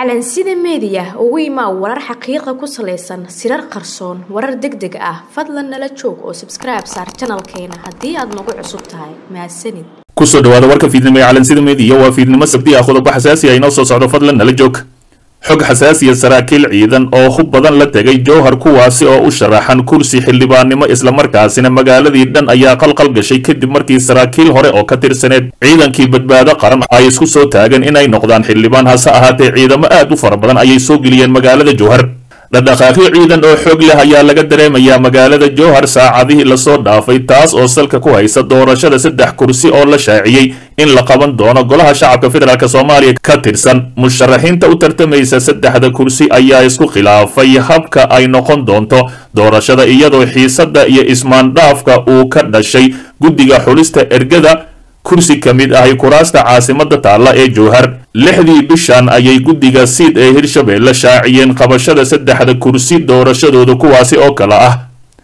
calansida meediya ugu imaa warar xaqiiqa ku salaysan sirar qarsoon warar deg deg ah fadlan nala joog oo sabskribe saar janalkeena haddii aad nagu cusub tahay mahadsanid kusoo dhawaada warka fiidnimo ee calansida meediya waa fiidnimo sabti ah qodobo xasaasi ah inoo soo socdo fadlan nala joog xog xasaasiya saraakiil ciidan oo hub badan la tegay jowhar kuwaasi oo u sharaxan kursi xildhibaannimo islamarkaasina magaaladii dhan ayaa qalqal gashay kadib markii saraakiil hore oo ka tirsaneed ciidankii badbaado qaran ay isku soo taageen inay noqdaan xildhibaan hase ahaatee ciidamo aad u fara badan ayay soo geliyeen magaalada jowhar dhadhaqaaqyo ciidan oo xoog leh ayaa laga dareemayaa magaalada jowhar saacadihii lasoo dhaafay taas oo salka ku haysa doorashada saddex kursi oo la shaaciyey in la qaban doono golaha shacabka federaalk soomaaliya ka tirsan musharaxiinta u tartamaysa saddexda kursi ayaa isku khilaafay habka ay noqon doonto doorashada iyadoo xiisadda iyo ismaandhaafka uu ka dhashay guddiga xulista ergada kursi ka mid ahi kuraasta caasimada taalla ee jowhar lixdii bishan ayay guddiga siid ee hirshabeelle shaaciyeen qabashada saddexda kursi doorashadooda kuwaasi oo kale ah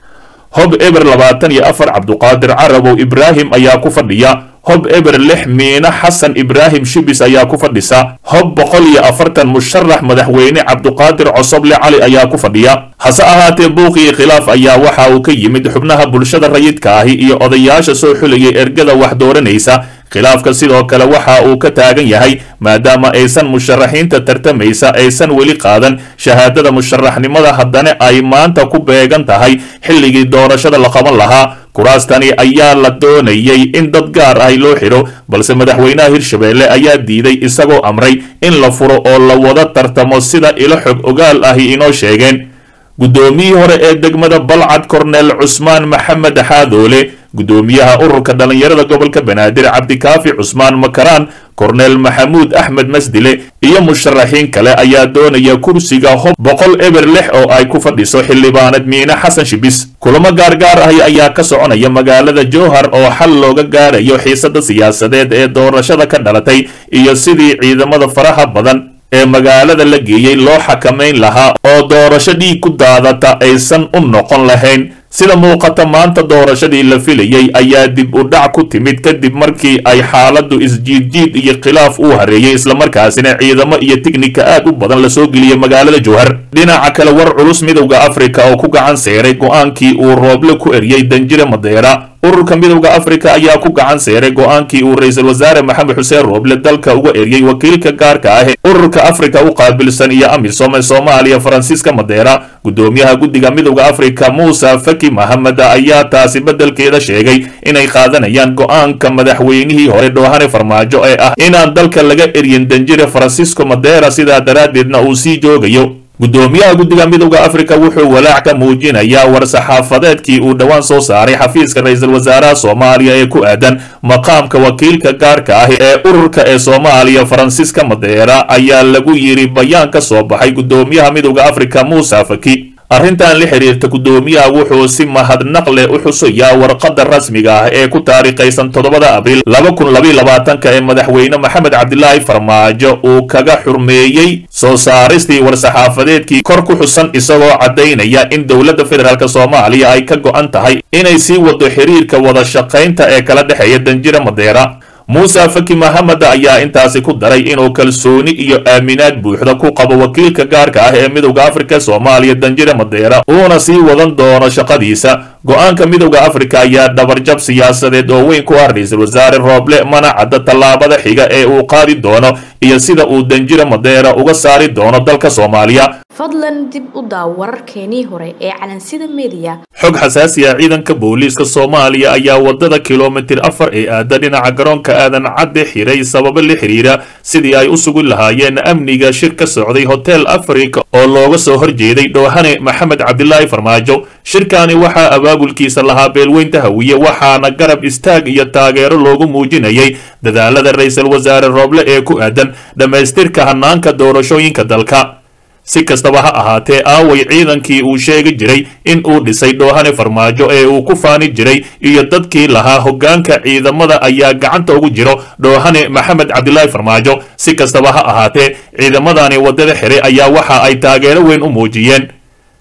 hob eber labaatan iyo afar cabduqaadir carabow ibraahim ayaa ku fadhiya hob eber lix miina xasan ibraahim shibis ayaa ku fadhisa hob boqol iyo afartan musharax madaxweyne cabduqaadir cosoble cali ayaa ku fadhiya hase ahaatee buuqii khilaaf ayaa waxa uu ka yimid xubnaha bulshada rayidka ahi iyo odayaasha soo xulayay ergada wax dooranaysa khilaafka sidoo kale waxa uu ka taagan yahay maadaama aysan musharaxiinta tartamaysa aysan weli qaadan shahaadada musharaxnimada haddana ay maanta ku beegan tahay xilligii doorashada la qaban lahaa kuraastani ayaa la doonayay in dad gaar ah loo xidho balse madaxweynaha hirshabeelle ayaa diiday isagoo amray in la furo oo la wada tartamo sida ilo xog ogaal ahi inoo sheegeen guddoomiyii hore ee degmada balcad korneel cusmaan maxamed xaadoole guddoomiyaha ururka dhallinyarada gobolka banaadir cabdikaafi cusmaan makaraan korneel maxamuud axmed masdile iyo musharaxiin kale ayaa doonaya kursiga hob boqol eber lix oo ay ku fadhiso xildhibaanad miine xasan shibis kulamo gaargaar ahi ayaa ka soconaya magaalada jowhar oo xal looga gaarayo xiisada siyaasadeed ee doorashada ka dhalatay iyo sidii ciidamada faraha badan ee magaalada la geeyey loo xakamayn lahaa oo doorasho dhiig ku daadata aysan u noqon lahayn sida muuqata maanta doorashadii la filayey ayaa dib u dhac ku timid kadib markii ay xaaladdu isjiidjiid iyo khilaaf uu hareeyey islamarkaasina ciidamo iyo tiknika aad u badan lasoo geliyey magaalada jowhar dhinaca kale war culus midowda afrika oo ku gacan seeray go-aankii uu rooble ku eryey danjire madeera ururka midowda afrika ayaa ku gacan seeray go-aankii uu ra-iisul wasaare maxamed xuseen rooble dalka uga eryey wakiilka gaarka ah ee ururka afrika u qaabilsan iyo amisom ee soomaaliya faransiiska madeera guddoomiyaha guddiga midowda afrika muuse faki mahamed ayaa taasi beddelkeeda sheegay inay qaadanayaan go-aanka madaxweynihii hore dhoohane farmaajo ee ah inaan dalka laga eryin danjire faransiisco madeera sidaa daraaddeedna uu sii joogayo guddoomiyaha guddiga midowda afrika wuxuu walaac ka muujinayaa war-saxaafadeedkii uu dhowaan soo saaray xafiiska ra-iisul wasaaraha soomaaliya ee ku aadan maqaamka wakiilka gaarka ah ee ururka ee soomaaliya faransiiska madeera ayaa lagu yidhi bayaan ka soo baxay guddoomiyaha midowda afrika muuse faki arrintan la xiriirta guddoomiyaha wuxuu si mahadnaq leh u xusayaa warqadda rasmiga ah ee ku taariikhaysan toddobada abriil laba kun labaiy labaatanka ee madaxweyne maxamed cabdilaahi farmaajo uu kaga xurmeeyey soo saaristii war-saxaafadeedkii kor ku xusan isagoo caddaynaya in dowladda federaalk soomaaliya ay ka go-an tahay inay sii wado xiriirka wada shaqaynta ee kala dhexeeya danjire madeera muuse faki mahamed ayaa intaasi ku daray inuu kalsooni iyo aaminaad buuxda ku qabo wakiilka gaarka ah ee midowda afrika soomaaliya danjire madeera uuna sii wadan doono shaqadiisa go-aanka midowda afrika ayaa dhabarjab siyaasadeed oo weyn ku ah ra-iisul wasaare rooble mana cadda tallaabada xiga ee uu qaadi doono iyo sida uu danjire madeera uga saari doono dalka soomaaliya fadlan dib u daaw wararkeenii hore ee calansida meediya xog xasaasi ah ciidanka booliiska soomaaliya ayaa wadada kilomitir afar ee aada dhinaca garoonka aadan cadde xiray sababo la xiriira sidii ay u sugi lahaayeen amniga shir ka socday hotel africa oo looga soo horjeeday dhoohane maxamed cabdilaahi farmaajo shirkani waxaa abaabulkiisa lahaa beelweynta hawiye waxaana garab istaag iyo taageero loogu muujinayay dadaalada ra-iisul wasaare rooble ee ku aadan dhammaystirka hanaanka doorashooyinka dalka si kastaba ha ahaatee aaway ciidankii uu sheegi jiray in uu dhisay dhoohane farmaajo ee uu ku faani jiray iyo dadkii lahaa hoggaanka ciidamada ayaa gacanta ugu jiro dhoohane maxamed cabdilaahi farmaajo si kastaba ha ahaatee ciidamadani waddada xiray ayaa waxa ay taageero weyn u muujiyeen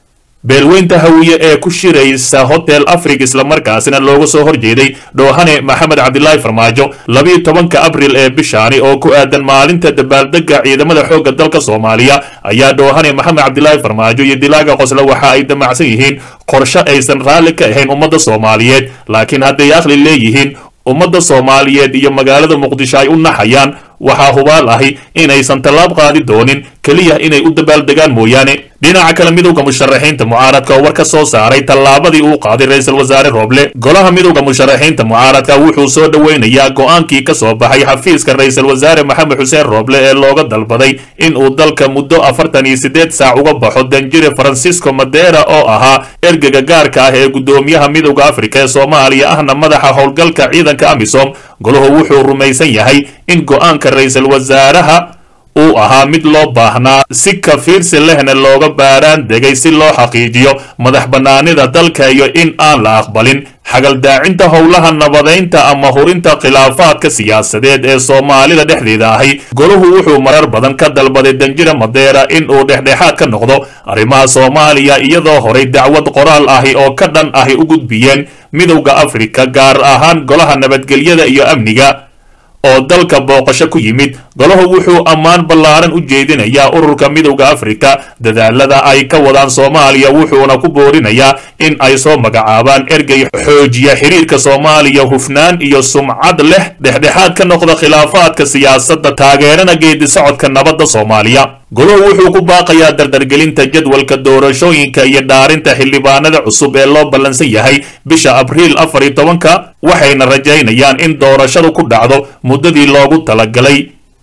beelweynta hawiye ee ku shiraysa hotel africa islamarkaasina looga soo horjeeday dhoohane maxamed cabdilaahi farmaajo labiiyo tobanka abril ee bishaani oo ku aadan maalinta dabaaldega ciidamada xoogga dalka soomaaliya ayaa dhoohane maxamed cabdilaahi farmaajo iyo dilaaga qosle waxa ay damacsan yihiin qorshe aysan raalli ka ahayn ummadda soomaaliyeed laakiin hadday aqli leeyihiin ummadda soomaaliyeed iyo magaalada muqdisho ay u naxayaan waxaa hubaal ahi inaysan tallaab qaadi doonin keliya inay u dabaaldegaan mooyaane dhinaca kale midowda musharaxiinta mucaaradka oo war ka soo saaray tallaabadii uu qaaday ra-iisul wasaare rooble golaha midowda musharaxiinta mucaaradka wuxuu soo dhoweynayaa go-aankii ka soo baxay xafiiska ra-iisul wasaare maxamed xuseen rooble ee looga dalbaday in uu dalka muddo afartan iyo siddeed saac uga baxo danjire francisco madera oo ahaa ergega gaarka ah ee guddoomiyaha midowda afrika ee soomaaliya ahna madaxa howlgalka ciidanka amisom golahu wuxuu rumaysan yahay in go-aanka ra-iisul wasaaraha uu ahaa mid loo baahnaa si kafiirsi lehna looga baaraan degay si loo xaqiijiyo madax bannaanida dalka iyo in aan la aqbalin xagaldaacinta howlaha nabadaynta ama hurinta khilaafaadka siyaasadeed ee soomaalida dhexdeeda ahi golahu wuxuu marar badan ka dalbaday danjira madeera in uu dhexdhexaad ka noqdo arrimaha soomaaliya iyadoo horay dacwad qoraal ahi oo ka dhan ahi u gudbiyeen midowda afrika gaar ahaan golaha nabadgelyada iyo amniga oo dalka booqasho ku yimid golahu wuxuu ammaan ballaaran u jeedinayaa ururka midowda afrika dadaalada ay ka wadaan soomaaliya wuxuuna ku boorinayaa in ay soo magacaabaan ergey xoojiya xiriirka soomaaliya hufnaan iyo sumcad leh dhexdhexaad ka noqda khilaafaadka siyaasadda taageerana geedi socodka nabadda soomaaliya golahu wuxuu ku baaqayaa dardargelinta jadwalka doorashooyinka iyo dhaarinta xildhibaanada cusub ee loo ballansan yahay bisha abriil afar iyo tobanka waxayna rajaynayaan in doorashadu ku dhacdo muddadii loogu talagalay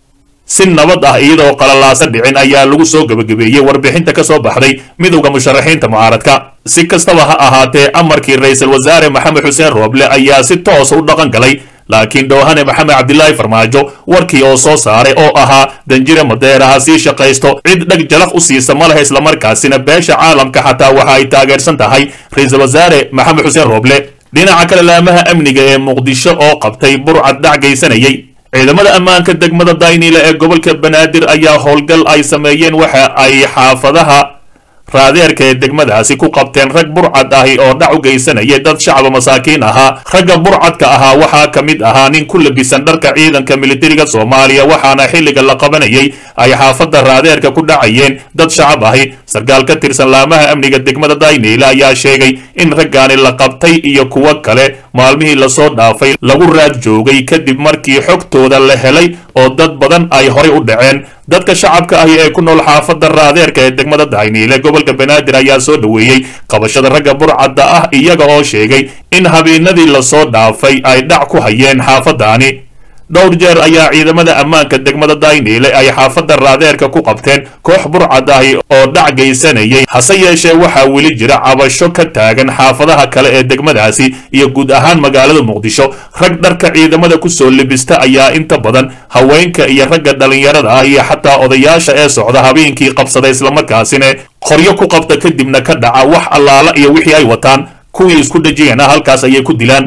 si nabad ah iyadoo qalalaasa dhicin ayaa lagu soo gebagabeeyey warbixinta ka soo baxday midowda musharaxiinta mucaaradka si kastaba ha ahaatee amarkii ra-iisul wasaare maxamed xuseen rooble ayaa si toosa u dhaqan galay laakiin dhoohane maxamed cabdilaahi farmaajo warkii oo soo saaray oo ahaa danjire madeera ha sii shaqaysto cid dheg jalaq u siisa ma lehe islamarkaasina beesha caalamka xataa waxa ay taageersan tahay ra-iisul wasaare maxamed xuseen rooble dhinaca kale laamaha amniga ee muqdisho oo qabtay burcad dhac geysanayay ciidamada ammaanka degmada daynile ee gobolka banaadir ayaa howlgal ay sameeyeen waxa ay xaafadaha raadeerka ee degmadaasi ku qabteen rag burcad ahi oo dhac u geysanayay dad shacaba masaakiin ahaa ragga burcadka ahaa waxaa ka mid ahaa nin ku labisan dharka ciidanka militariga soomaaliya waxaana xilliga la qabanayay ay xaafadda raadeerka ku dhacayeen dad shacab ahi sarkaal ka tirsan laamaha amniga degmada daynile ayaa sheegay in raggaani la qabtay iyo kuwo kale maalmihii lasoo dhaafay lagu raad joogay kadib markii xogtooda la helay oo dad badan ay horay u dhaceen dadka shacabka ahi ee ku nool xaafadda raadeerka ee degmada dayniile gobolka banaadir ayaa soo dhoweeyey qabashada ragga burcadda ah iyaga oo sheegay in habeenadii lasoo dhaafay ay dhac ku hayeen xaafaddaani dhowr jeer ayaa ciidamada ammaanka degmada dayniile ay xaafadda raadeerka ku qabteen koox burcad ahi oo dhac geysanayay hase yeeshee waxaa weli jira cabasho ka taagan xaafadaha kale ee degmadaasi iyo guud ahaan magaalada muqdisho rag dharka ciidamada ku soo libista ayaa inta badan haweenka iyo ragga dhallinyarada ah iyo xataa odayaasha ee socda habeenkii qabsada islamarkaasina qoryo ku qabta kadibna ka dhaca wax allaala iyo wixii ay wataan kuwii isku dhejiyana halkaas ayay ku dilaan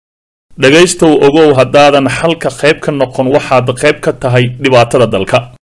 dhegaystow ogow haddaadan xalka qayb ka noqon waxaad qayb ka tahay dhibaatada dalka